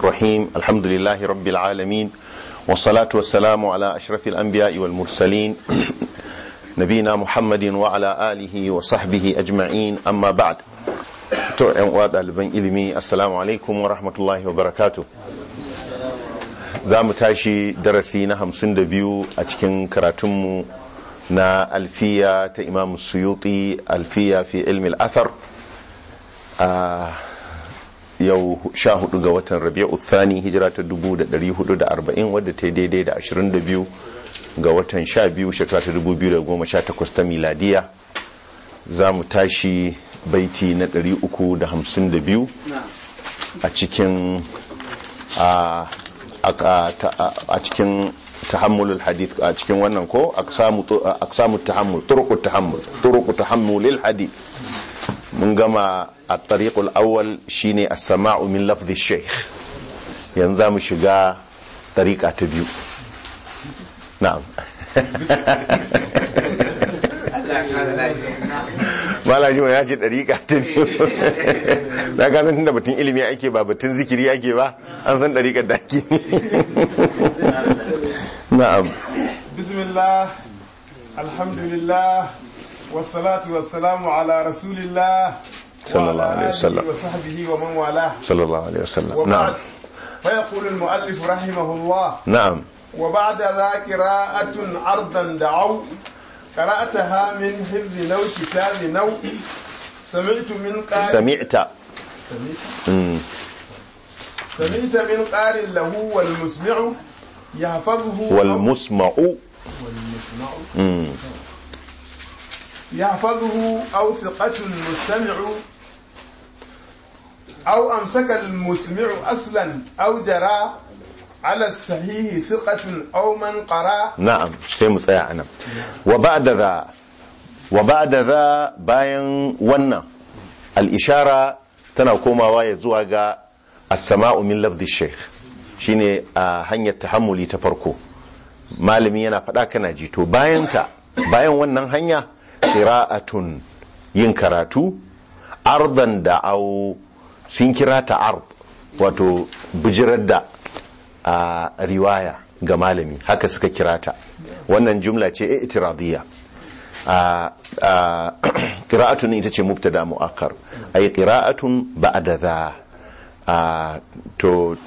الرحيم الحمد لله رب العالمين والصلاة والسلام على أشرف الأنبياء والمرسلين نبينا محمد وعلى آله وصحبه أجمعين أما بعد ɗaliban ilimi assalamu alaikum wa rahmatullahi wa barakatu za mu tashi darasi na hamsin da biyu a cikin karatunmu na alfiya ta imam suyuti alfiya fi ilmi al'athar a yau sha hudu ga watan rabi'u thani hijira ta dubu da dari hudu da arba'in wadda ta yi daidai da ashirin da biyu ga watan sha biyu shekara ta dubu biyu da goma sha takwas ta miladiya za mu tashi baiti na 352 a cikin a cikin tahammulul hadith a cikin wannan ko aksamu tahammul turuqut tahammul turuqut tahammulil hadith mun gama a tariqul awwal shine as-sama'u min lafzi shaykh yanzu mu shiga tariqa ta biyu na'am malaji ya ce ɗariƙa ta biyu da ka san tunda batun ilimi ake ba batun zikiri ake ba an san ɗariƙar da ake na'am bismillah alhamdulillah wassalatu wassalamu ala rasulillah sallallahu alaihi wasallam wa sahbihi wa man wala sallallahu alaihi wasallam wa na'am ba'd fa yaqulu al-mu'allif rahimahullah na'am وبعد ذا قراءة عرضا دعوا قرأتها من حفظ نو كتاب نو سمعت من قارئ sami'ta سمعت Mm. سمعت من قارئ له والمسمع يحفظه wal أو- musma'u والمسمع Mm. يحفظه أو ثقة المستمع أو أمسك المسمع أصلا أو جرى على الصحيح ثقة أو من قرأ na'am sai mu tsaya anan wa ba'da za wa ba'da za bayan wannan al-ishara tana komawa ya zuwa ga as-sama'u min lafzi shaykh shine a hanyar tahammuli ta farko malami yana faɗa kana ji to bayan ta bayan wannan hanya qira'atun yin karatu ardan da au sun kira ta ard wato bijirar da a riwaya ga malami haka suka kira ta wannan jumla ce itiradiyya a qira'atun ita ce mubtada mu'akkar ay qira'atun ba'da dha a to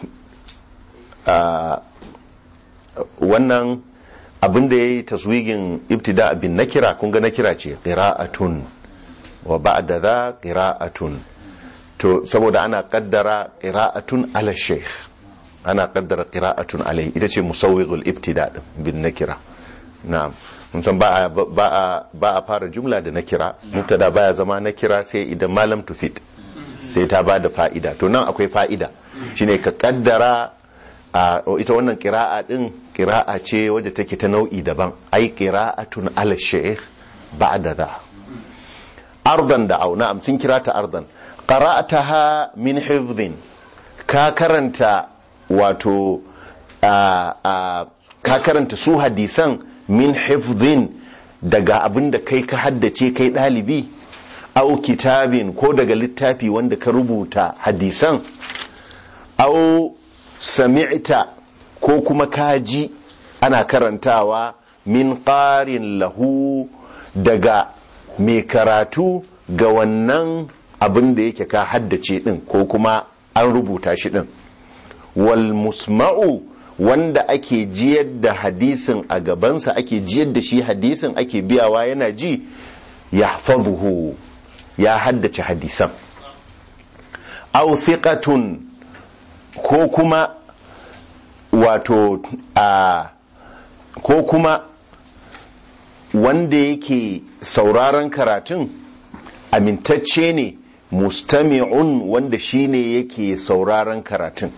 a wannan abin da yayi taswigin ibtida bin nakira kun ga nakira ce qira'atun wa ba'da dha qira'atun to saboda ana kaddara qira'atun ala shaykh ana kaddara qira'atun alai ita ce musawwighul ibtida din bin nakira na'am mun san ba a ba a ba a fara jumla da nakira mubtada baya zama nakira sai idan malam tufid sai ta ba da fa'ida to nan akwai fa'ida shine ka kaddara a ita wannan qira'a din qira'a ce wadda take ta nau'i daban ai qira'atun ala shaykh ba'da dha ardan da au na'am sun kira ta ardan qara'ataha min hifdhin ka karanta wato a a ka karanta su hadisan min hifdhin daga abin da kai ka haddace kai ɗalibi au kitabin ko daga littafi wanda ka rubuta hadisan au sami'ta ko kuma kaji ana karantawa min ƙarin lahu daga mai karatu ga wannan abin da yake ka haddace din ko kuma an rubuta shi din wal musma'u wanda ake jiyar da hadisin a gabansa ake jiyar da shi hadisin ake biyawa yana ji ya ya haddace hadisan aw thiqatun ko kuma wato a ko kuma wanda yake sauraron karatun amintacce ne mustami'un wanda shine yake sauraron karatun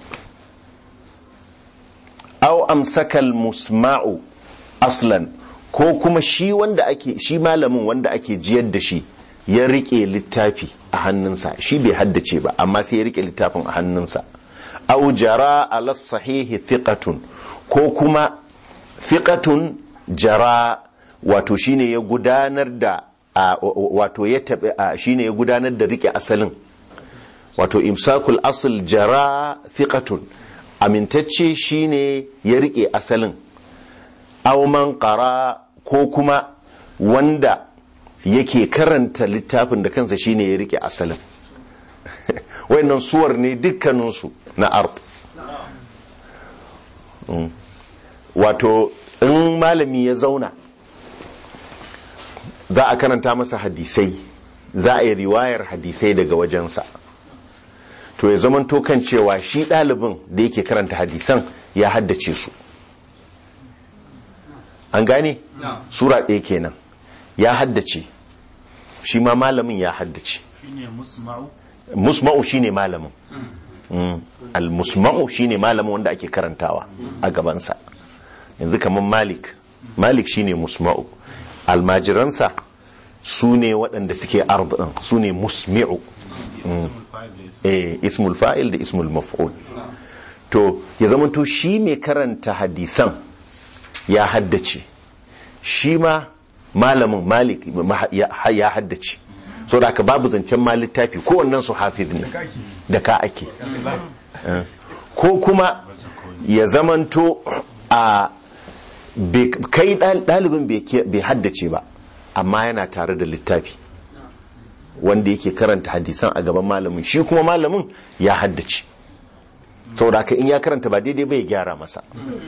aw amsakal musma'u aslan ko kuma shi wanda ake shi malamin wanda ake jiyar da shi ya rike littafi a hannunsa shi bai haddace ba amma sai ya rike littafin a hannunsa aw jara ala sahihi thiqatun ko kuma thiqatun jara wato shine ya gudanar da a- wato ya tabi a- shine ya gudanar da rike asalin wato imsakul asl jara thiqatun amintacce shine ya rike asalin auman qara ko kuma wanda yake karanta littafin da kansa shine ya rike asalin wayannan suwar ne dukkaninsu na art Mm. wato in malami ya zauna za a karanta masa hadisai za a yi riwayar hadisai daga wajensa to ya zama kan cewa shi ɗalibin da yake karanta hadisan ya haddace su an gane sura ɗaya kenan ya haddace shi ma malamin ya haddace shine musma'u musma'u shine malamin Mm. al-musma'u shine malamin wanda ake karantawa a gabansa yanzu kamar malik malik shine musma'u almajiransa su ne waɗanda suke ardin su ne musmi'u ismul fa'il da ismul eh, ismul fa'il da ismul maf'ul to ya zamanto shi mai karanta hadisan ya haddace shi ma malamin malik ma- ya ya haddace so da aka babu zancen ma littafi kowannen su hafiz ne da ka ake Eh, ko kuma ya zamanto a bai- kai ɗal- ɗalibin bai ke- bai haddace ba amma yana tare da littafi wanda yake karanta hadisan a gaban malamin shi kuma malamin ya haddace saboda haka in ya karanta ba daidai ba ya gyara masa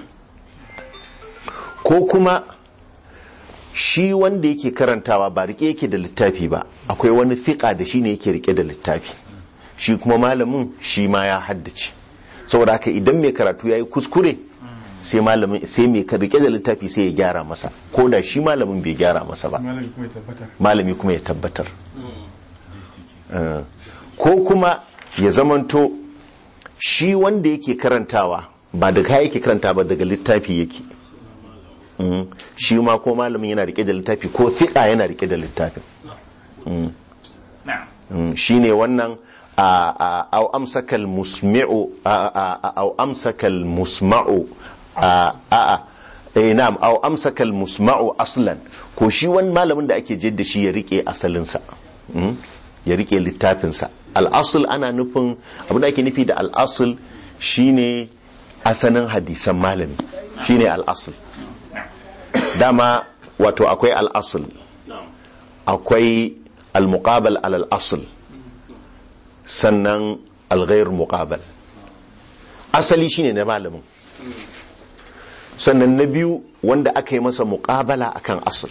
ko kuma shi wanda yake karantawa ba rike yake da littafi ba akwai wani fiƙa da shi ne yake rike da littafi shi kuma malamin shi ma ya haddace saboda haka idan mai karatu ya yi kuskure sai malamin sai mai ka- rike da littafi sai ya gyara masa ko da shi malamin bai gyara masa ba malami kuma ya tabbatar malami kuma ya tabbatar Eh, ko kuma ya zamanto shi wanda yake karantawa ba da kaya yake karanta ba daga littafi yake Mm. shi ma ko malamin yana rike da littafi ko fiƙa yana rike da littafin na'am Mm, shine wannan a a- au amsakal musmi'u a- a- a- au amsakal musma'u a a a eh na'am au amsakal musma'u aslan ko shi wani malamin da ake jidda shi ya rike asalinsa Mm, ya rike littafinsa al-asl ana nufin abin da ake nufi da al-asl shine asalin hadisan malami shine al-asl dama wato akwai al-asl akwai al-muqabal alal asl sannan al-ghair muqabal asali shine na malamin sannan na biyu wanda aka yi masa muqabala akan asl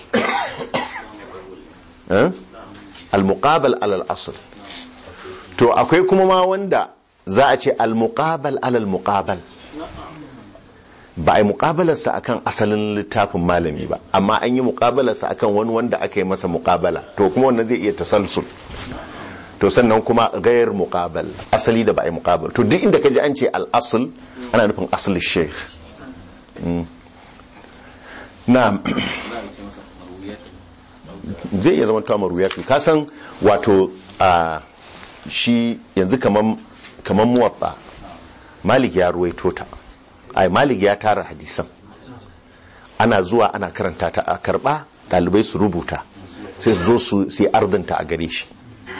Eh? al-muqabal alal asl to akwai kuma ma wanda za a ce al-muqabal alal muqabal ba a yi muƙabalarsa akan asalin littafin malami ba amma an yi muƙabalarsa akan wani wanda aka yi masa muƙabala to kuma wannan zai iya tasalsul to sannan kuma gayar muƙabal asali da ba a yi muƙabal to duk inda ka ji an ce al'asul ana nufin asalin sheikh Mm. na zai iya zama tuwa maruyatu ka san wato a shi yanzu kaman kaman muwatta malik ya ruwaito ta ai malik ya tara hadisan ana zuwa ana karanta ta a karba dalibai su rubuta sai su zo su sai ardanta a gare shi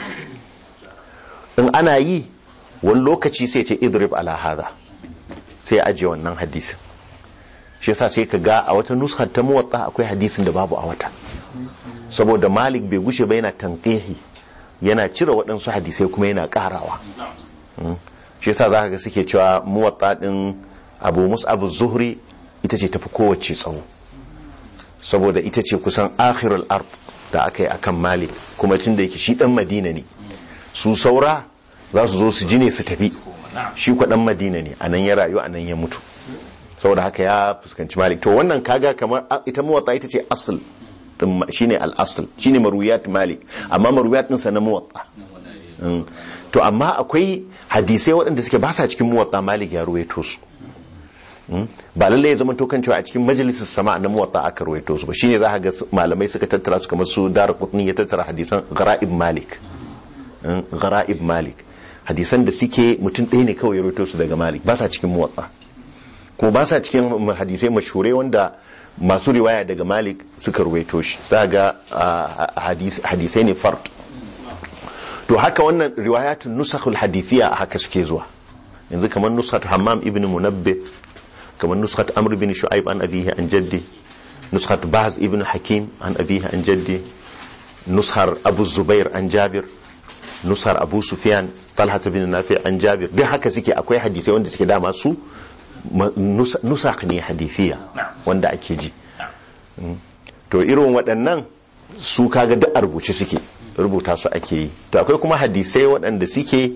in ana yi wani lokaci sai ce idrib ala hadha sai ya ajiye wannan hadisin shi yasa sai ka ga a wata nuskar ta muwatta akwai hadisin da babu a wata saboda malik bai gushe ba yana tanqihi yana cire waɗansu hadisai kuma yana ƙarawa Mm. shi yasa za ka ga suke cewa muwatta ɗin abu mus'abu zuhri ita ce tafi kowace tsawo saboda ita ce kusan akhirul ard da aka yi akan malik kuma tun da yake shi ɗan madina ne su saura za su zo su ji ne su tafi shi kwa ɗan madina ne a nan ya rayu a nan ya mutu saboda haka ya fuskanci malik to wannan kaga kamar a- ita muwatta ita ce asl din ma- shine al-asl shine marwiyat malik amma marwiyat din sa na muwatta Mm. to amma akwai hadisai waɗanda suke ba sa cikin muwatta malik ya ruwaito su Mm. ba lalle ya zama tokan cewa a cikin majalisar sama na muwatta aka ruwaito su ba shine za ka ga su- malamai suka tattara su kamar su dar qutni ya tattara hadisan ghara'ib malik Mm, ghara'ib malik hadisan da suke mutum ɗaya ne kawai ya ruwaito su daga malik ba sa cikin muwatta kuma ba sa cikin hadisai mashhure wanda masu riwaya daga malik suka ruwaito shi za ga ah, hadis- hadisai ne fard to haka wannan riwayatun nusakhul hadithiya a haka suke zuwa yanzu kamar nushat hammam ibn munabbi kamar nushat amr ibn shu'aib an abihi an jaddi nushat baz ibn hakim an abihi an jaddi nushar abu zubair an jabir nusar abu sufyan talhat bin nafi an jabir duk haka suke akwai hadisai wanda suke dama su ma- nus- nusak ne hadithiya wanda ake ji Mm. to irin waɗannan su kaga duk a rubuce suke rubuta su ake yi to akwai kuma hadisai waɗanda suke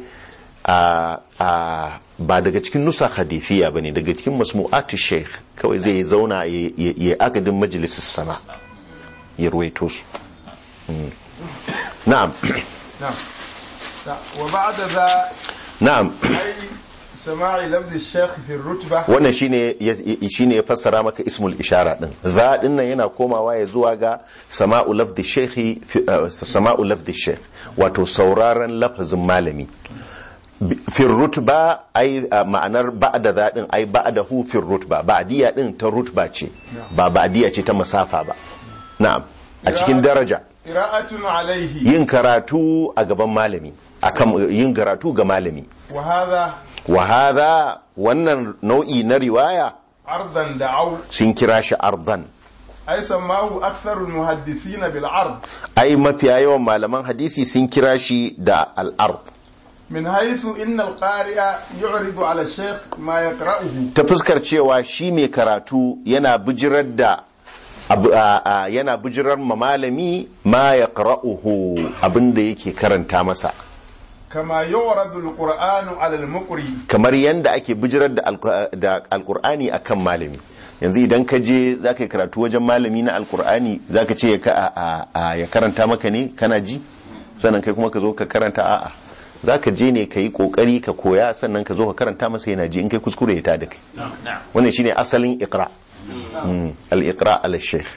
a a ba daga cikin nusa hadithiya bane daga cikin masmu'atu sheikh kawai zai zauna ya ya- ya akadin majalisar sama ya ruwaito su Mm. na'am نعم نعم. وبعد ذا na'am أي سماع لفظ الشيخ في الرتبة wannan shine ya- shine ya fassara maka ismul ishara din za din nan yana komawa ya zuwa ga sama'u lafdi shekhi fi- eh, sama'u lafdi shekh wato sauraron lafazin malami Bi- fil rutba ai eh, ma'anar ba'da za din ai ba'da hu fil rutba ba'diya din ta rutba ce ba ba'diya ce ta masafa ba na'am a cikin daraja قراءة عليه yin karatu a gaban malami akan yin karatu ga malami وهذا wa hadha wannan nau'i na riwaya عرضا دعوا sun kira shi ardan أي سماه أكثر المحدثين بالعرض ai mafiya yawan malaman hadisi sun kira shi da al'ard من حيث إن القارئ يعرض على الشيخ ما يقرأه ta fuskar cewa shi mai karatu yana bijirar da abu- a- a- yana bijirar ma malami ma ya qara'uhu abinda yake karanta masa كما يعرض القرآن على المقري kamar yadda ake bijirar da alku- da alkur'ani akan malami yanzu idan ka je za ka yi karatu wajen malami na alkur'ani za ka ce ya ka- a- a- a- ya karanta maka ne kana ji sannan kai kuma ka zo ka karanta a'a za ka je ne ka yi kokari ka koya sannan ka zo ka karanta masa yana ji in kai kuskure ya tada kai نعم wannan shine asalin iqra Mm, al-iqra ala sheikh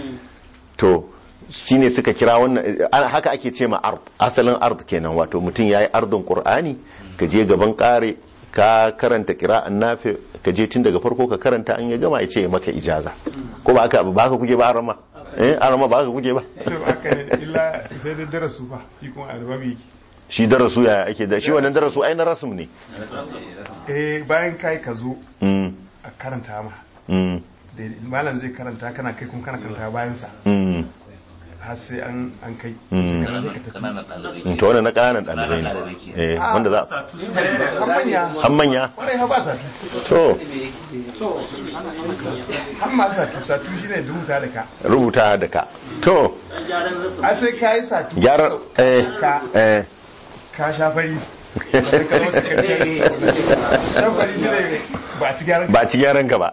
to shine suka kira wannan ana- haka ake ce ma ard asalin ard kenan wato mutum yayi ardin qur'ani ka je gaban kare ka karanta qira'an nafi ka je tun daga farko ka karanta an ya gama ya ce ya maka ijaza ko ba haka ba haka kuke ba arama eh arama ba haka kuke ba to haka ne illa sai da darasu fa shi kuma albabi yake shi darasu ya ake da shi wannan darasu ai na rasum ne eh bayan kai ka zo mm a karanta ma mm da malam zai karanta kana kai kuma kana karanta bayan sa mm har sai an an kai Mm. Shekara sai ka tafi ƙananan ɗalibai Mm, to wannan na ƙananan ɗalibai ne eh wanda za har manya an manya kwarai ha ba satu to har ma satu satu shine rubuta da ka rubuta da ka to a sai ka yi satu gyaran eh ka eh ka sha fari Sannan ka zo ka karshe shan fari shine ba a ci gyaran ba ci gyaran ka ba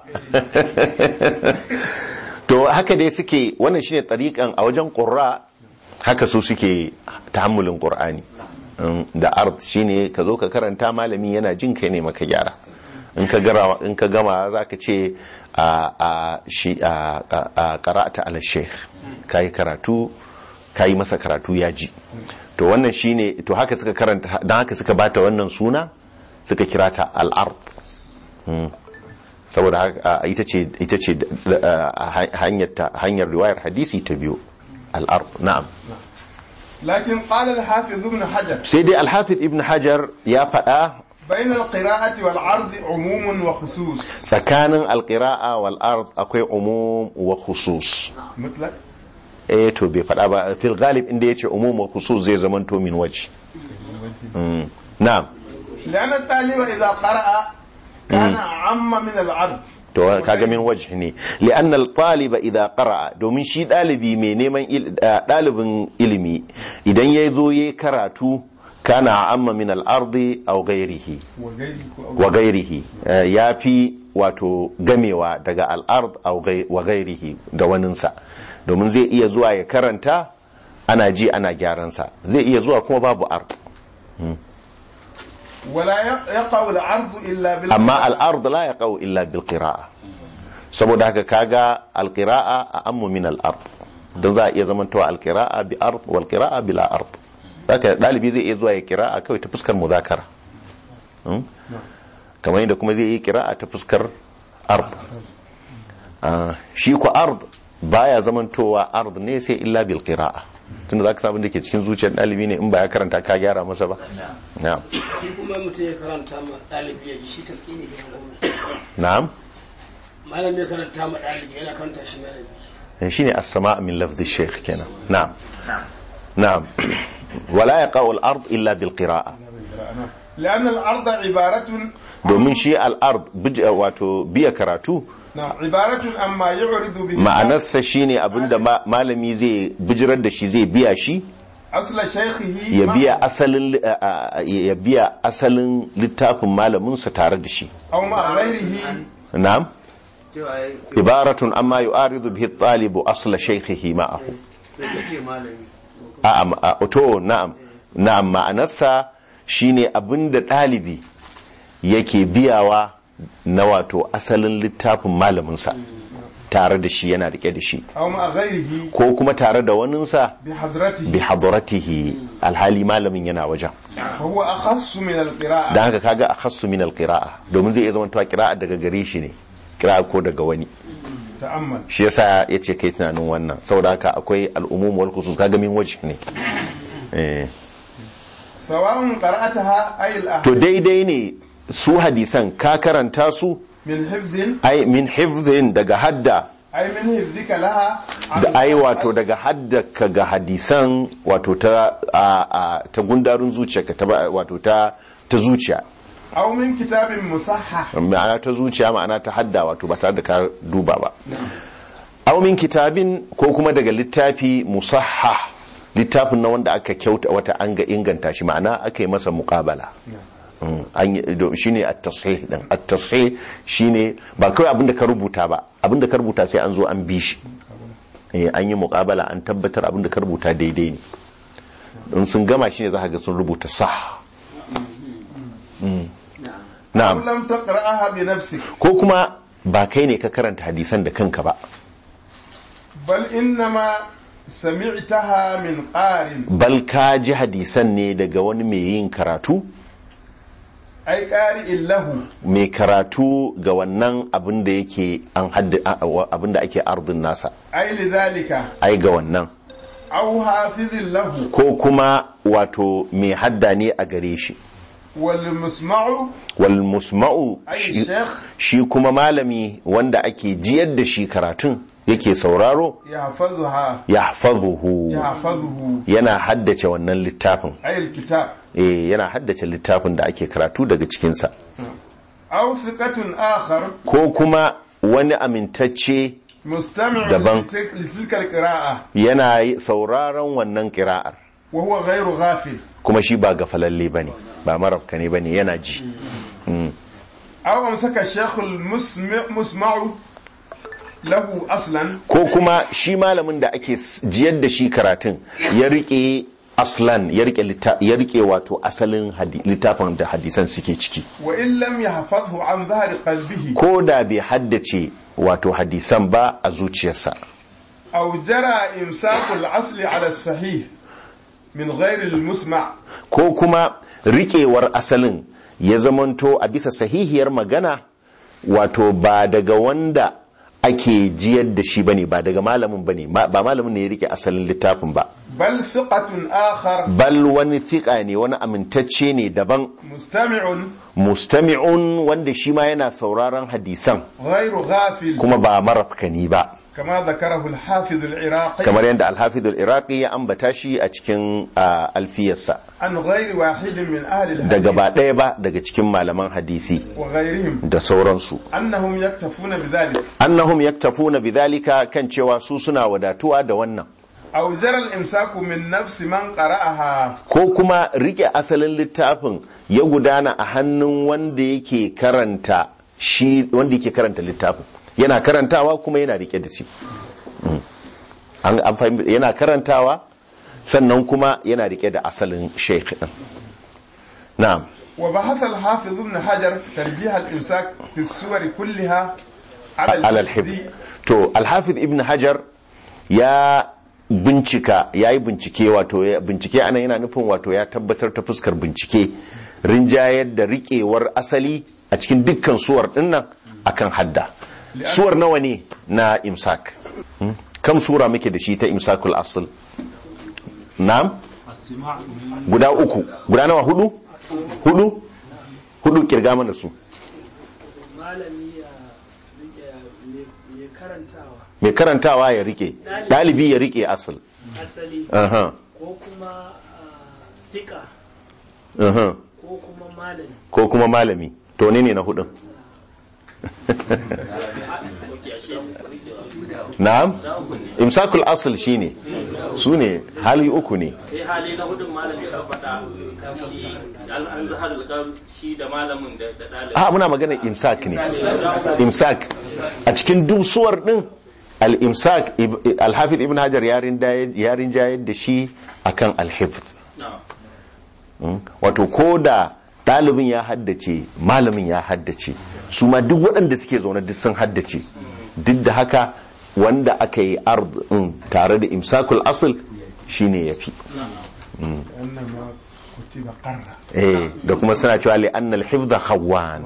to haka dai suke wannan shine tariqan a wajen qurra haka su suke tahammulin qur'ani Um, da ard shine ka zo ka karanta malami yana jin kai ne maka gyara in ka gara in ka gama zaka ce a a shi a a- a qara'ata ala sheikh kai karatu kai masa karatu ya ji to wannan shine to haka suka karanta dan haka suka bata wannan suna suka kira ta al-ard saboda haka, a, ita ce ita ce a, a, hanyar ta- hanyar riwayar hadisi ta biyu al-ard na'am لكن قال الحافظ ابن حجر sai dai al-hafiz ibn hajar ya faɗa بين القراءة والعرض عموم وخصوص tsakanin al-qira'a wal ard akwai umum wa khusus مطلق eh to bai faɗa ba fil ghalib inda yace umum wa khusus zai zamanto min waji Mm. na'am لأن الطالب إذا قرأ كان عم من العرض to kaga min wajh ne li'anna al-taliba idha qara'a domin shi dalibi mai neman il- eh, dalibin ilimi idan ya zo yayi karatu kana amma min al-ardi aw ghayrihi وغيره wa ghairihi Eh, yafi wato gamewa daga al-ard aw ghai- wa ghairihi da waninsa domin zai iya zuwa ya karanta ana ji ana gyaran sa zai iya zuwa kuma babu ard ولا يقع العرض إلا بال amma al'ard la ya kawo illa bil qira'a saboda haka kaga al-qira'a a ammu min al-ard don za a iya zamantowa al-qira'a bi ard wal qira'a bila ard haka dalibi zai iya zuwa ya qira'a kawai ta fuskar muzakara Hmm? kamar yadda kuma zai yi qira'a ta fuskar ard Ah, shi ku ard baya zamantowa ard ne sai illa bil qira'a tunda za ka sabon da ke cikin zuciyar ɗalibi ne in ba ya karanta ka gyara masa ba na'am shi kuma mutum ya karanta ma ɗalibi ya ji shi talƙini ne na'am malam ya karanta ma ɗalibi yana karanta shi malami shi ne as-sama' min lafzi shaykh kenan na'am na'am wala yaqa'u al-ard illa bil qira'a لأن الأرض عبارة domin shi al-ard bij- wato biya karatu نعم عبارة عما يعرض به ma'anarsa shine abinda ma- malami zai bijirar da shi zai biya shi أصل شيخه ya معه biya asalin li- a- a- ya biya asalin littafin malaminsa tare da shi أو مع غيره na'am ibaratun amma yu'aridu bihi at-talibu asla shaykhihi ma'ahu a'a ma- a- to na'am na'am ma'anarsa shine abinda ɗalibi yake biyawa na wato asalin littafin malaminsa tare da shi yana rike da shi أو مع غيره ko kuma tare da waninsa بحضرته bi hadratihi alhali malamin yana wajen فهو أخص من القراءة dan haka kaga akhassu min alqira'a domin zai iya zama tuwa qira'a daga gare shi ne qira'a ko daga wani تأمل shi yasa yace kai tunanin wannan saboda haka akwai al'umum wal khusus kaga min wajh ne eh سواء قرأتها أي to الأحد daidai ne su hadisan ka karanta su من حفظ ai min hifdhin daga hadda أي من حفظك لها عن da ai wato daga hadda ka ga hadisan wato ta a, a, ta gundarun zuciyarka ta ba- wato ta ta zuciya أو من كتاب مصحح ma'ana ta zuciya ma'ana ta hadda wato ba tare da ka duba ba aw min kitabin ko kuma daga littafi musahha littafin na wanda aka kyauta wata an ga inganta shi ma'ana aka yi masa muqabala Mm, an yi do- shine at-tasih din at-tasih shine ba kawai abinda ka rubuta ba abinda ka rubuta sai an zo an bi shi Eh, an yi muqabala an tabbatar abinda ka rubuta daidai ne in sun gama shine za ka ga sun rubuta sah Mm. أو na'am لم تقرأها بنفسك ko kuma ba kai ne ka karanta hadisan da kanka ba بل إنما سمعتها من قارن bal ka ji hadisan ne daga wani mai yin karatu أي قارئ له mai karatu ga wannan abin da yake an hadda abin da ake ardin nasa أي لذلك ai ga wannan أو حافظ له ko kuma wato mai hadda ne a gare shi والمسمع wal musma'u أي shi, الشيخ shi kuma malami wanda ake jiyar da shi karatun yake sauraro يحفظها yahfazuhu يحفظه yana haddace wannan littafin أي الكتاب eh yana haddace littafin da ake karatu daga cikinsa أو ثقة آخر ko kuma wani amintacce مستمع دبن. لتلك لتلك القراءة yana yi- sauraron wannan kira'ar وهو غير غافل kuma shi ba gafalalle ba ne ba marafka ne ba ne yana ji أو أمسك الشيخ المسمع مسمع له أصلا ko kuma shi malamin da ake s- jiyar da shi karatun ya rike aslan ya rike litta- ya rike wato asalin hadi- littafin da hadisan suke ciki وإن لم يحفظه عن ظهر قلبه ko da bai haddace wato hadisan ba a zuciyarsa أو جرى إمساك الأصل على الصحيح من غير المسمع ko kuma riƙewar asalin ya zamanto a bisa sahihiyar magana wato ba daga wanda ake jiyar da shi bane ba daga malamin bane ma- ba malamin ne ya rike asalin littafin ba بل ثقة آخر bal wani fiƙa ne wani amintacce ne daban مستمع mustami'un wanda shi ma yana sauraron hadisan غير غافل kuma ba marafkani ba كما ذكره الحافظ العراقي kamar yadda alhafizul iraqi ya ambata shi a cikin ah, alfiyarsa عن غير واحد من أهل daga الحديث ba ɗaya ba daga cikin malaman hadisi وغيرهم da sauransu أنهم يكتفون بذلك annahum yaktafuna bidhalika kan cewa su suna wadatuwa da wannan أو جرى الإمساك من نفس من قرأها ko kuma rike asalin littafin ya gudana a hannun wanda yake karanta shi wanda yake karanta littafin yana karantawa kuma yana rike da shi Mm. an an fahimta yana karantawa sannan kuma yana rike da asalin sheikh din na'am وبحث الحافظ ابن حجر ترجيح الإمساك في السور كلها على alal الحفظ hifz to alhafiz ibn hajar ya bincika ya yi bincike wato ya bincike ana yana nufin wato ya tabbatar ta fuskar bincike rinjayar da riƙewar asali a cikin dukkan suwar dinnan akan hadda suwar nawa ne na imsak Hmm? kam sura muke da shi ta imsakul asl na'am السماع من guda uku guda nawa hudu hudu hudu kirga mana su malami ya rike mai karantawa mai karantawa ya rike dalibi ya rike asal asali aha ko kuma ah, sika aha ko kuma malami ko kuma malami to ne ne na hudun na'am imsakul asl shine su ne hali uku ne sai hali na hudun malami ka faɗa shi an an zahar alƙar shi da malamin da da ɗalibin a muna magana imsak ne imsak a cikin dusuwar din al-imsak ib- al-hafiz ibn hajar yarin yarin jayar da shi akan al-hifz Mm. wato ko da ɗalibin ya haddace malamin ya haddace su ma duk waɗanda suke zaune duk sun haddace duk da haka wanda aka yi ard ɗin tare da imsakul asl shine ya fi إنما كتب قرة eh da kuma suna cewa li anna al-hifdha khawwan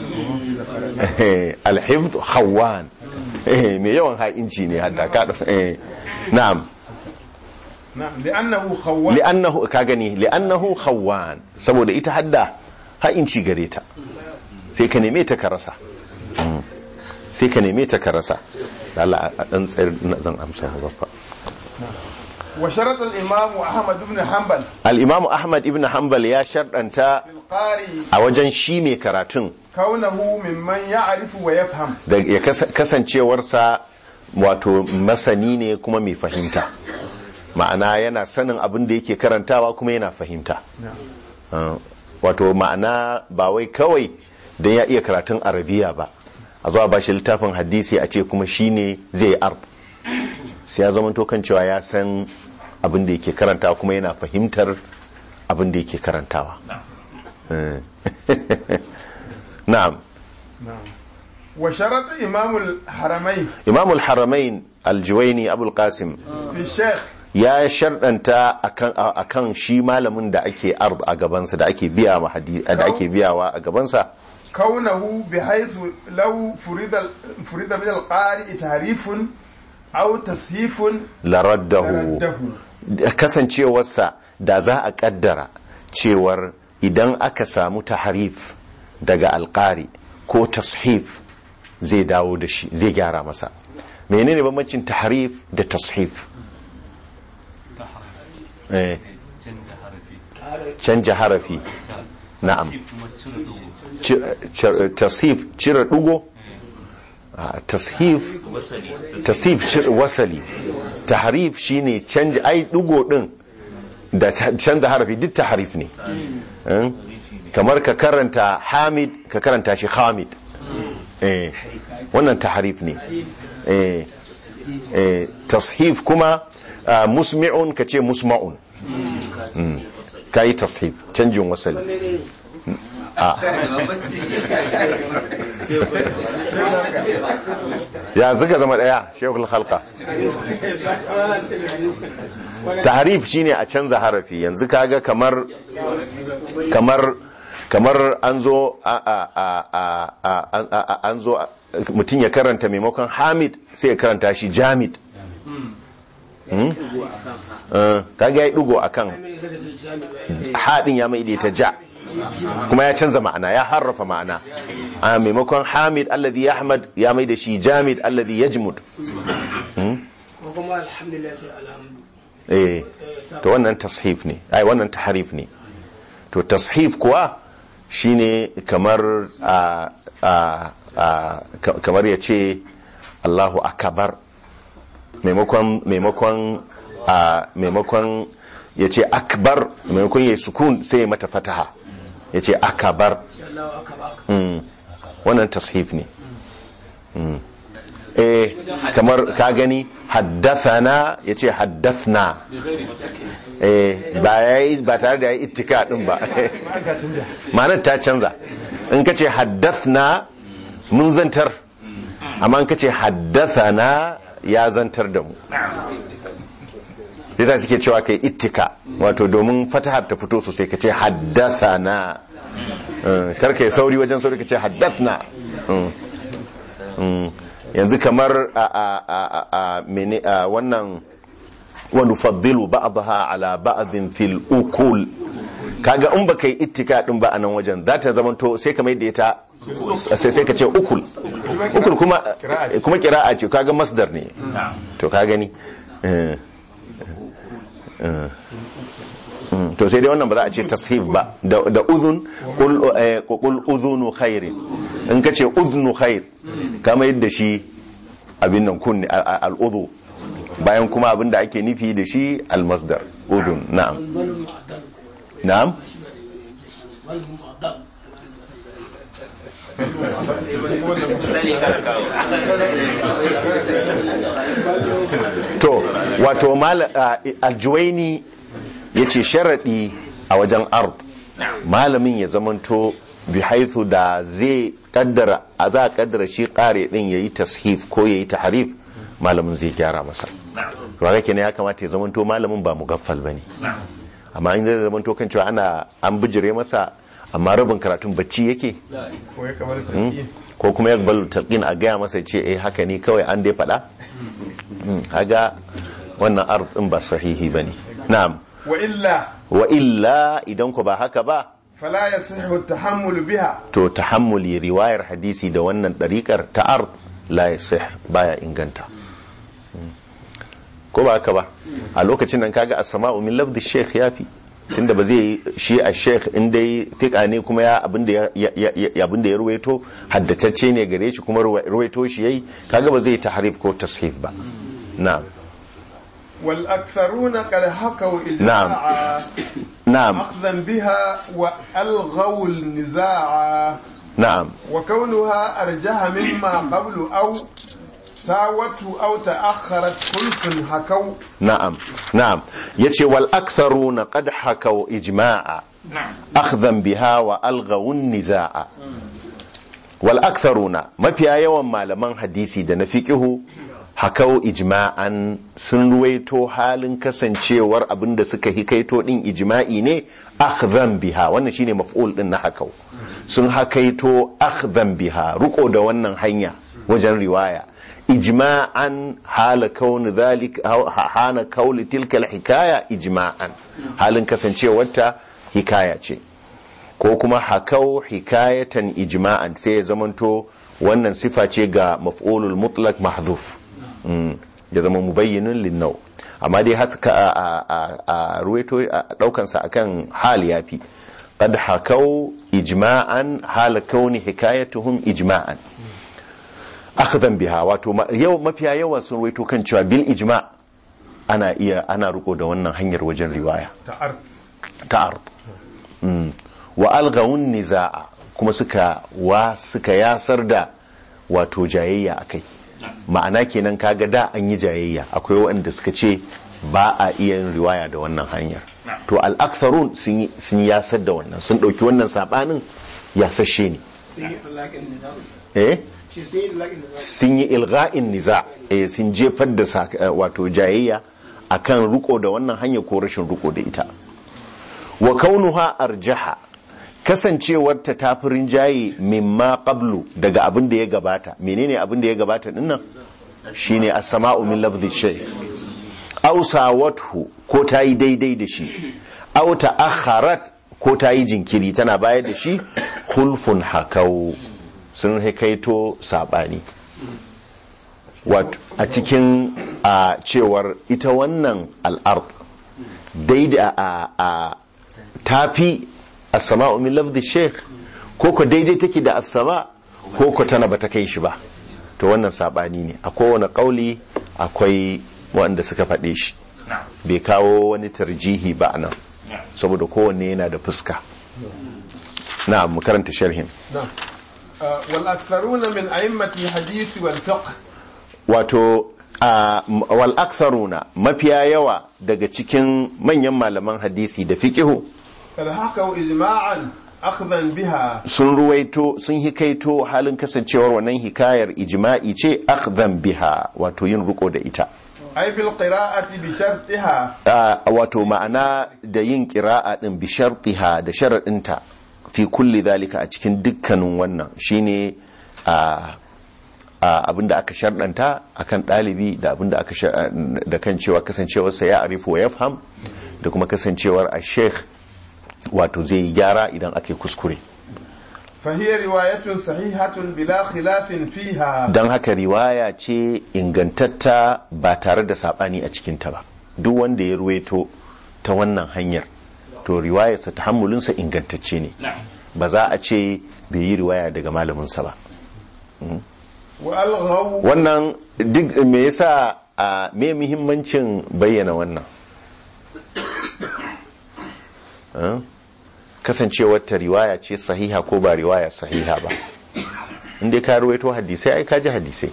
al-hifdh khawwan eh me yawan ha'inci ne hadda ka eh na'am نعم لأنه خوان li'annahu ka gani li'annahu khawwan saboda ita hadda ha'inci gare ta sai ka neme ta ka rasa Mm. sai ka neme ta ka rasa Allah a dan tsayar na- zan amsa ba fa وشرط الإمام أحمد بن حنبل al-imam ahmad ibn hanbal ya sharɗanta في القارئ a wajen shi mai karatun كونه ممن يعرف ويفهم da ya kas- kasancewarsa wato masani ne kuma mai fahimta ma'ana yana sanin abin da yake karantawa kuma yana fahimta Uh, wato ma'ana ba wai kawai don ya iya karatun arabiya ba a zuwa ba shi littafin hadisi a ce kuma shi ne zai yi arb sai ya zama kan cewa ya san abin da yake karantawa kuma yana fahimtar abin da yake karantawa Eh. na'am وشرط إمام الحرمين imamul haramain aljuwaini abul qasim في الشيخ ya sharɗanta akan akan shi malamin da ake ard a gabansa da ake biya ma hadi- da ake biyawa a gabansa كونه بحيث لو فرض فرض من القارئ تعريف أو تصحيف laraddahu رده kasancewarsa da za a kaddara cewar idan aka samu taharif daga alƙari ko tashif zai dawo da shi zai gyara masa menene bambancin taharif da tashif eh canja harafi canja harafi na'am kuma cire dugu Ci- ci- tashif cire dugo Ah, tashif wasali tasif cire wasali taharif shine canja ai dugo din da ca- canza harafi duk taharif ne Eh? kamar ka karanta hamid ka karanta shi hamid eh wannan taharif ne eh eh tashif kuma ah, musmi'un ka ce musma'un Mm. ka yi tashif canjin wasali ya zuga zama daya shekul halka taharif shine a canza harafi yanzu kaga kamar kamar kamar an zo a a a a a- a- a- an zo a- mutum ya karanta maimakon hamid sai ya karanta shi jamid Hmm? Eh, kaga ya yi dugo akan haɗin ya mai ta ja kuma ya canza ma'ana ya harrafa ma'ana a maimakon hamid alladhi yahmad ya mai da shi jamid alladhi yajmud ko kuma alhamdulillah sai alhamdu eh to wannan tashif ne ai wannan taharif ne to tashif kuwa shine kamar a a a ka- kamar ya ce Allahu akbar maimakon maimakon a maimakon ya ce akbar maimakon ya yi sukun sai ya mata fataha ya ce akabar sai Allah aka baka Mm. wannan tashif ne Mm. eh kamar ka gani haddathana ya ce haddathna eh ba yayi ba tare da yayi ittika din ba ma'anar ta canza in ka ce haddathna mun zantar amma in ka ce haddathana ya zantar da mu yasa suke cewa kai ittika wato domin fatahar ta fito sosai ka ce haddathana Eh, kar kai sauri wajen sauri ka ce haddathna Mm. Mm. yanzu kamar a a a a- a mene a wannan wa nufaddilu ba'daha ala ba'dhin fil ukul kaga in baka yi ittika din ba a nan wajen za ta zamanto sai ka mai da ita sai sai ka ce ukul ukul kuma kuma kira'a ce kaga masdar ne to ka gani eh, eh, mm, to sai dai wannan ba za a ce tashif ba da da udhun qul eh, qul udhunu khairin in ka ce udhnu khair kama yadda shi abin nan kunni al-udhu bayan kuma abin da ake nufi da shi al-masdar udhun na'am bal mu'addal na'am bal mu'addal sani kana kawo to wato mal- a- aljuwaini ya ce sharaɗi a wajen ard malamin ya zamanto bi haithu da zai kaddara a za a kaddara shi kare din ya yi tashif ko ya yi taharif malamin zai gyara masa raga kenan ya kamata ya zamanto malamin ba mugaffal ba ne amma in zai zamanto kan cewa ana an bijire masa amma rabin karatun bacci yake ko ya kamar Hmm? tafiye ko kuma ya balu talqin a gaya masa ce eh haka ne kawai an dai faɗa Hmm, haga wannan ard din ba sahihi bane na'am wa illa wa illa idan ku ba haka ba fala yasihu tahammul biha to tahammuli riwayar hadisi da wannan ɗariƙar ta ard la yasih baya inganta Hmm. ko ba haka ba a lokacin nan kaga as-sama'u min lafzi sheikh yafi tunda ba zai shi a sheikh in dai fika ne kuma ya abinda ya ya- ya abinda ya ruwaito haddatacce ne gare shi kuma ruwa- ruwaito shi yayi kaga ba zai tahrif ko tashif ba na'am wal aktharuna qad hakaw ijma'a na'am أخذا بها وألغوا النزاع na'am وكونها أرجح مما قبل أو ساوته أو تأخرت خلف هكو na'am na'am yace wal aktharuna qad hakaw ijma'a akhdhan biha wa alghaw nizaa wal aktharuna mafiya yawan malaman hadisi da na fiqihu hakau ijma'an sun ruwaito halin kasancewar abinda suka hikaito din ijma'i ne akhdhan biha wannan shine maf'ul din na hakau sun hakaito akhdhan biha ruko da wannan hanya wajen riwaya ijma'an hala kauni dhalik hana kauli tilka hikaya ijma'an halin kasancewarta hikaya ce ko kuma hakau hikayatan ijma'an sai ya zamanto wannan sifa ce ga maf'ulul mutlaq mahdhuf Mm, ya zama mubayyinin linnau amma dai haska a, a, a, a ruwaito a daukansa akan hal yafi qad hakau ijma'an hala kauni hikayatuhum ijma'an akhdan biha wato ma- yau mafiya yawan sun ruwaito kan cewa bil ijma' ana iya ana riko da wannan hanyar wajen riwaya تعرف ta ard Mm. wa algawun niza'a kuma suka wa suka yasar da wato jayayya akai ma'ana kenan kaga da an yi jayayya akwai waɗanda suka ce ba a iya yin riwaya da wannan hanyar to al-aktharun sun yi- sun yasar da wannan sun ɗauki wannan sabanin yasashe ne sai yi lakin nizam eh shi sai yi lakin nizam sun yi ilga'in niza eh sun jefar da sak- eh, wato jayayya akan riko da wannan hanya ko rashin riko da ita wa kaunuha arjaha kasancewarta ta fi rinjaye mimma qablu daga abin da ya gabata menene abin da ya gabata dinnan shine as-sama'u min lafdhi shay aw sawathu ko ta yi daidai da shi aw ta'akharat ko ta yi jinkiri tana bayar da shi khulfun hakau sun hikaito sabani wato a cikin a cewar ita wannan al'ard daidai a a tafi as-sama'u min lafdhi sheikh ko ko daidai take da as-sama ko ko tana bata kai shi ba to wannan sabani ne a kowane kauli akwai wanda suka faɗe shi bai kawo wani tarjihi ba nan saboda kowanne yana da fuska na mu karanta sharhin نعم آه، والأكثرون من أئمة الحديث والفقه wato a wal aktharuna mafiya yawa daga cikin manyan malaman hadisi da fiqihu قد حكوا إجماعا أخذا بها sun ruwaito sun hikaito halin kasancewar wannan hikayar ijma'i ce akhdhan biha wato yin riko da ita أي بالقراءة بشرطها a wato ma'ana da yin qira'a din bi shartiha da sharadinta fi kulli zalika a cikin dukkanin wannan shine a a abinda aka sharɗanta akan ɗalibi da abinda aka shar- da kan cewa kasancewarsa ya arifu wa yafham da kuma kasancewar a sheikh wato zai yi gyara idan aka yi kuskure فهي رواية صحيحة بلا خلاف فيها don haka riwaya ce ingantatta ba tare da saɓani a cikinta ba duk wanda ya ruwaito ta wannan hanyar to riwayarsa ta hammulinsa ingantacce ne ba za a ce bai yi riwaya daga malaminsa ba وألغوا wannan duk me yasa a me muhimmancin bayyana wannan Eh? kasancewar ta riwaya ce sahiha ko ba riwaya sahiha ba inda ka ruwaito hadisai ai ka ji hadisai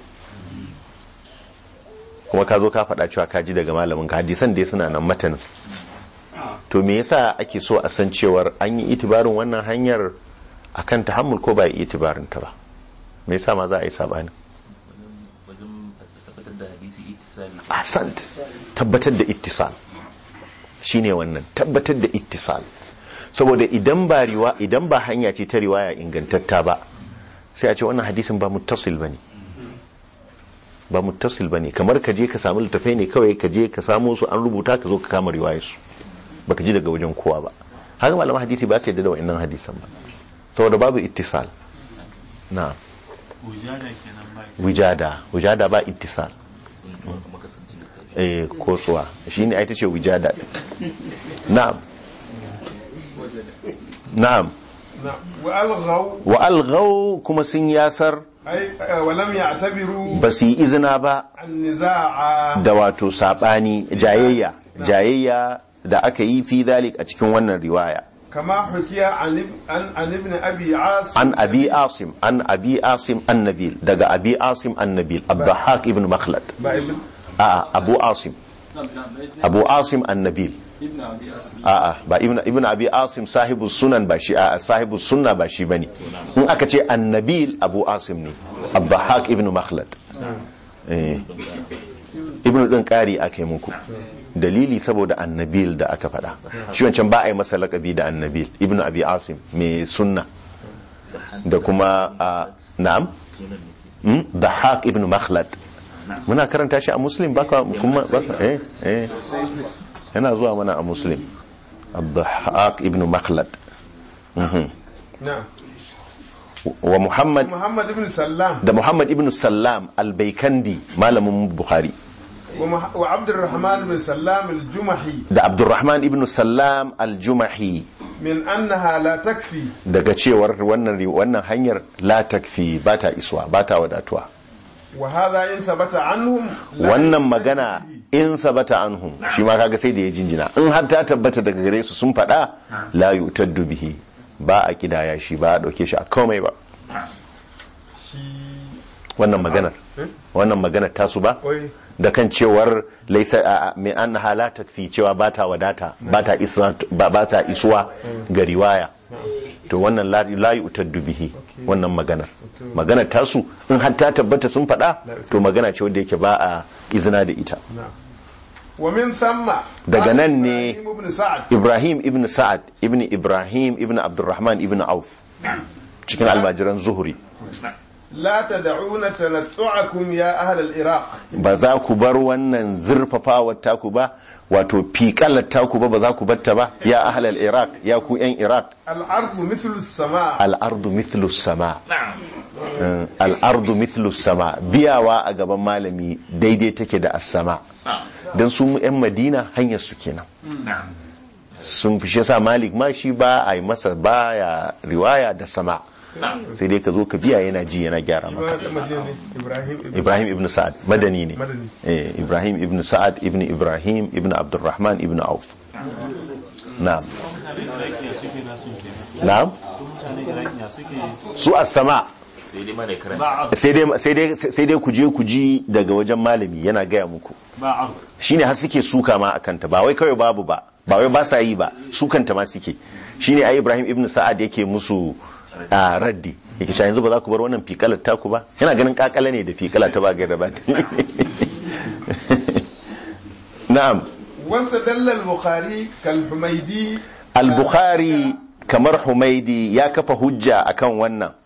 kuma ka zo ka faɗa cewa ka ji daga malamin ka hadisan dai suna nan matanin to me yasa ake so a san cewar an yi itibarin wannan hanyar akan tahammul ko ba yi itibarin ta ba me yasa ma za a yi sabani wajen tabbatar da hadisi ittisali ahsant tabbatar da ittisal shine wannan tabbatar da ittisal saboda idan ba riwa idan ba hanya ce ta riwaya ingantatta ba sai a ce wannan hadisin ba muttasil bane ba muttasil bane kamar ka je ka samu littafai ne kawai ka je ka samu su an rubuta ka zo ka kama riwayar su baka ji daga wajen kowa ba haka malaman hadisi ba su yadda da wa'annan hadisan ba saboda babu ittisal na wujada kenan ba wijada wijada ba ittisal sun kuma kasance littafi eh kotsuwa shine ai tace wijada na'am na'am نعم. وألغوا wa alghaw kuma sun yasar أي ولم يعتبروا ba su yi izina ba النزاع da wato sabani jayayya jayayya da aka yi fi dalik a cikin wannan riwaya كما حكي عن اب- عن عن ابن أبي عاصم an abi asim an abi asim annabil daga abi asim annabil abdahak ibn makhlad بابن a abu asim abu asim annabil a'a ba ibn ibn abi asim sahibu sunan ba shi a sahibu sunna ba shi bane in aka ce annabil abu asim ne abdahak ibn makhlad eh ibn din kari ake muku dalili saboda annabil da aka faɗa shi wancan ba a yi masa lakabi da annabil ibn abi asim mai sunna da kuma a na'am Hmm? dahak ibn makhlad muna karanta shi a muslim baka kuma baka eh eh yana zuwa mana a muslim الضحاك ابن مخلد Mhm. نعم wa muhammad محمد بن سلام da muhammad ibn sallam albaikandi malamin bukhari ومح- وعبد الرحمن بن سلام الجمحي da abdurrahman ibn sallam aljumahi من أنها لا تكفي daga cewar wannan ri- wannan hanyar la takfi ba ta iswa ba ta wadatuwa وهذا إن ثبت عنهم لا wannan يكفي. magana in sabata anhum shi ma kaga sai da ya jinjina in har ta tabbata daga gare su sun faɗa la yutaddu bihi ba a kidaya shi ba a dauke shi a komai ba wannan maganar wannan maganar tasu ba Oi. da kan cewar laisa a- a- mai an la takfi cewa ba ta wadata ba ta isra- ba ba ta isuwa ga riwaya to wannan la la yutaddu bihi wannan maganar maganar tasu in har ta tabbata sun faɗa to magana ce wanda yake ba a izina da ita نعم. ومن ثم Daga قال nan ne- إبراهيم بن سعد Ibrahim ibn Sa'ad ibn Ibrahim ibn Abdurrahman ibn Auf cikin almajiran zuhuri لا تدعون تنطعكم يا أهل العراق ba za ku bar wannan zurfafawar taku ba wato fiƙalar taku ba ba za ku batta ba ya ahlal iraq ya ku yan iraq الأرض مثل السماء al'ardu mithlu sama Eh, al'ardu mithlu sama biyawa a gaban malami daidai take da as-sama don su yan madina hanyar su kenan sun fi shi sa malik ma shi ba a yi masa baya riwaya da sama sai dai ka zo ka biya yana ji yana gyara maka مدينة إبراهيم ابن ibrahim ibn sa'ad madani ne Madani. eh ibrahim ibn sa'ad ibn ibrahim ibn abdurrahman ibn auf na'am mutanen irakiya suke nasu kenan na'am su mutanen irakiya suke su as-sama sai dai mana karanta ba sai dai sai dai sai dai ku je ku ji daga wajen malami yana gaya muku ba shine har suke suka ma akan ta ba wai kawai babu ba ba wai ba sa yi ba sukanta ma suke shine ai ibrahim ibn sa'ad yake musu a raddi yake cewa yanzu ba za ku bar wannan fikalar taku ba yana ganin kakala ne da fikala ta ba gaira ba na'am واستدل البخاري كالحميدي al-bukhari kamar humaidi ya kafa hujja akan wannan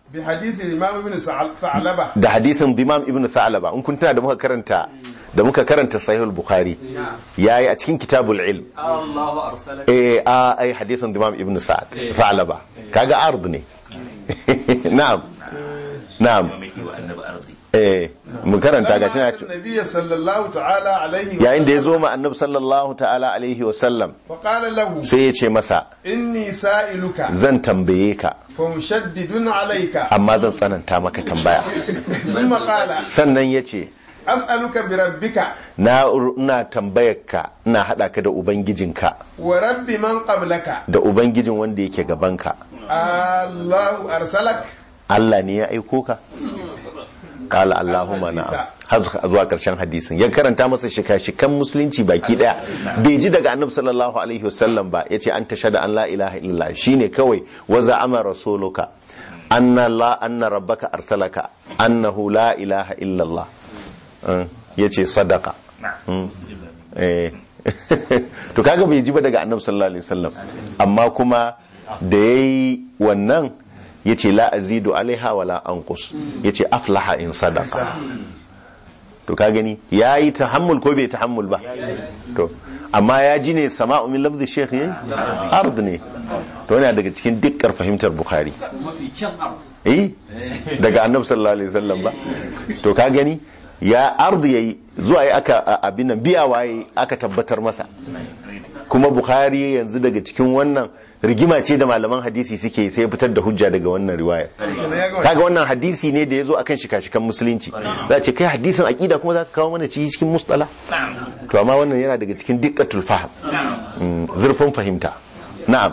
بحديث الإمام ابن سعل- ثعلبة da hadisin Dimam ibn Tha'laba in kun tuna da muka karanta da muka karanta Sahih al-Bukhari yayi a cikin Kitabul Ilm Allahu arsalaka eh a ai hadisin Dimam ibn Sa'ad Tha'laba kaga ard ne na'am na'am mamaki wa annabi ardi eh mu karanta ga shi لما أتى النبي صلى الله تعالى عليه yayin da ya zo ma annabi sallallahu ta'ala alaihi wa sallam وقال له sai ya ce masa إني سائلك zan tambaye ka فمشدد عليك amma zan tsananta maka tambaya ثم قال sannan ya ce أسألك بربك na ina tambayar ka ina hada ka da ubangijinka ورب من قبلك da ubangijin wanda yake gabanka الله أرسلك Allah ne ya aiko ka qala allahumma na'am har zuwa karshen hadisin ya karanta masa shika-shikan musulunci baki daya bai ji daga annabi sallallahu alaihi wasallam ba yace an tashhadu an la ilaha illallah shine kawai wa za'ama rasuluka anna la anna rabbaka arsalaka annahu la ilaha illallah Uh, yace sadaka Mm. eh to kaga bai ji ba daga annabi sallallahu alaihi wasallam amma kuma da yayi wannan yace la azidu alaiha wala anqus yace aflaha in sadaqa to ka gani yayi tahammul ko bai tahammul ba to amma ya ji ne sama'u min lafzi sheikh yayi ard ne to yana daga cikin dukkan fahimtar bukhari mafi kyan abu eh daga annabi sallallahu alaihi wasallam ba to ka gani ya ard yayi zuwa yi aka a- abin nan biya waye aka tabbatar masa kuma bukhari yanzu daga cikin wannan rigima ce da malaman hadisi suke sai ya fitar da hujja daga wannan riwaya kaga wannan hadisi ne da ya zo akan shika-shikan musulunci za a ce kai hadisin aqida kuma za ka kawo mana ci cikin mustala to amma wannan yana daga cikin diqqatul fahm Mm, zurfin fahimta na'am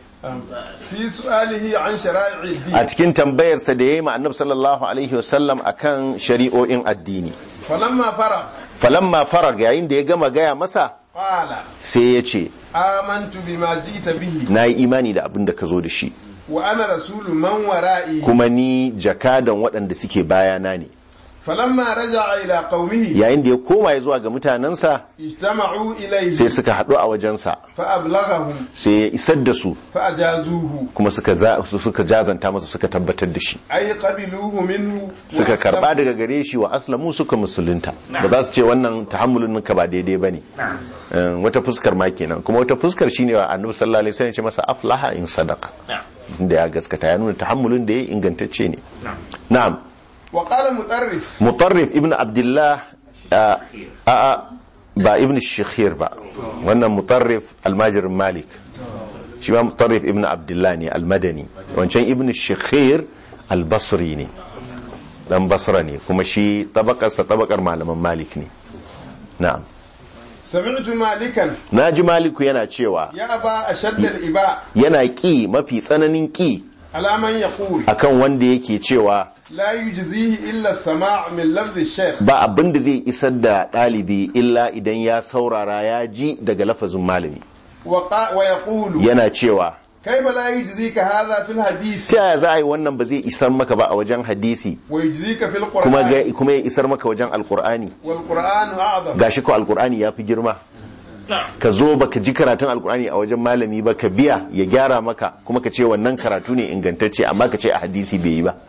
في سؤاله عن شرائع الدين a cikin tambayarsa da ya yi ma annabi sallallahu alaihi wasallam akan shari'o'in addini فلما فرغ falamma farag yayin da ya gama gaya masa قال sai ya ce آمنت بما جئت به na yi imani da abin da ka zo da shi وأنا رسول من ورائي kuma ni jakadan waɗanda suke bayana ne فلما رجع إلى قومه yayin da ya koma ya zuwa ga mutanensa اجتمعوا إليه sai suka haɗu a wajensa فأبلغهم sai ya isar da su فأجازوه kuma suka za- suka jazanta masa suka tabbatar da shi أي قبلوه منه suka وأسلموا. karba daga gare shi wa aslamu suka musulunta ba za su ce wannan tahammulin ka ba daidai ba ne wata fuskar ma kenan kuma wata fuskar shine wa annabi sallallahu alaihi wasallam ya ce masa aflaha in sadaqa da ya gaskata ya nuna tahammulin da ya ingantacce ne na'am وقال مطرف mutarrif ibn abdullah a a ba ibn shikhir ba wannan mutarrif almajirin malik shi ma mutarrif ibn abdullah ne almadani wancan ibn shikhir albasri ne dan basra ne kuma shi tabakarsa tabakar malaman malik ne na'am سمعت مالكا naji maliku yana cewa يا أبا أشد الإباء yana ƙi mafi tsananin ƙi على من يقول akan wanda yake cewa لا يجزيه إلا السماع من لفظ الشيخ ba abin da zai isar da ɗalibi illa idan ya saurara ya ji daga lafazin malami وقا ويقول yana cewa كيف لا يجزيك هذا في الحديث ta yaya za a yi wannan ba zai isar maka ba a wajen hadisi ويجزيك في kuma القرآن ga- kuma ya isar maka wajen alkur'ani والقرآن أعظم gashi ko alkur'ani ya fi girma ka zo baka ji karatun alkur'ani a wajen malami ba ka biya ya gyara maka kuma ka ce wannan karatu ne ingantacce amma ka ce a hadisi bai yi ba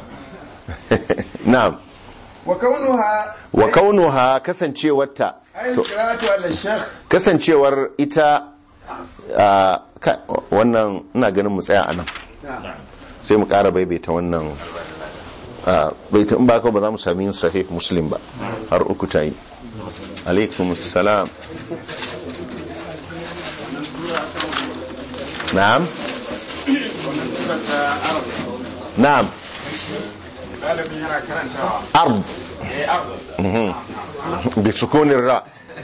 na'am وكونها wa kaunuha kasancewarta أي القراءة على الشيخ kasancewar ita a, ka- wannan ina ganin mu tsaya a nan sai mu ƙara baibaita wannan a, baita in ba ka ba za mu sami yin sahih muslim ba har uku ta yi alaikum salam na'am na'am ɗalibin yana karantawa ard eh abu Mhm. bi sukunin ra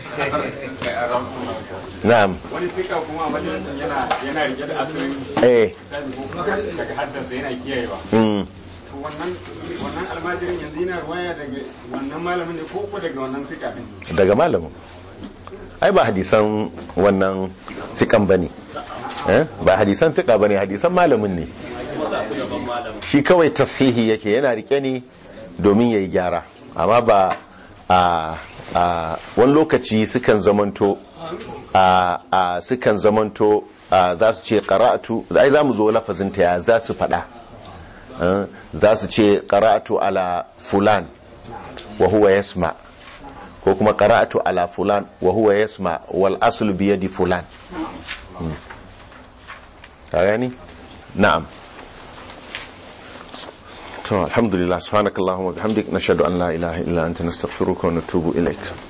na'am wani fika kuma a majalisin yana yana rike da asirin eh tabi ko kuma daga haddasa yana kiyayewa mm. to wannan wannan almajirin yanzu yana ruwaya daga wannan malamin ne ko ko daga wannan fika din daga malamin ai ba hadisan wannan fikan ba ne ba hadisan fika ba ne hadisan malamin ne shi kawai tasihi yake yana rike ne domin ya yi gyara amma ba a a wani lokaci sukan zamanto a a sukan zamanto a za su ce qara'atu ai za mu zo lafazin ta ya za su faɗa eh, za su ce qara'atu ala fulan wa huwa yasma ko kuma qara'atu ala fulan wa huwa yasma wal aslu bi yadi fulan Mm. ka gani na'am to alhamdulillah subhanakallahumma wa bihamdik nashhadu an la ilaha illa anta nastaghfiruka wa natubu ilaik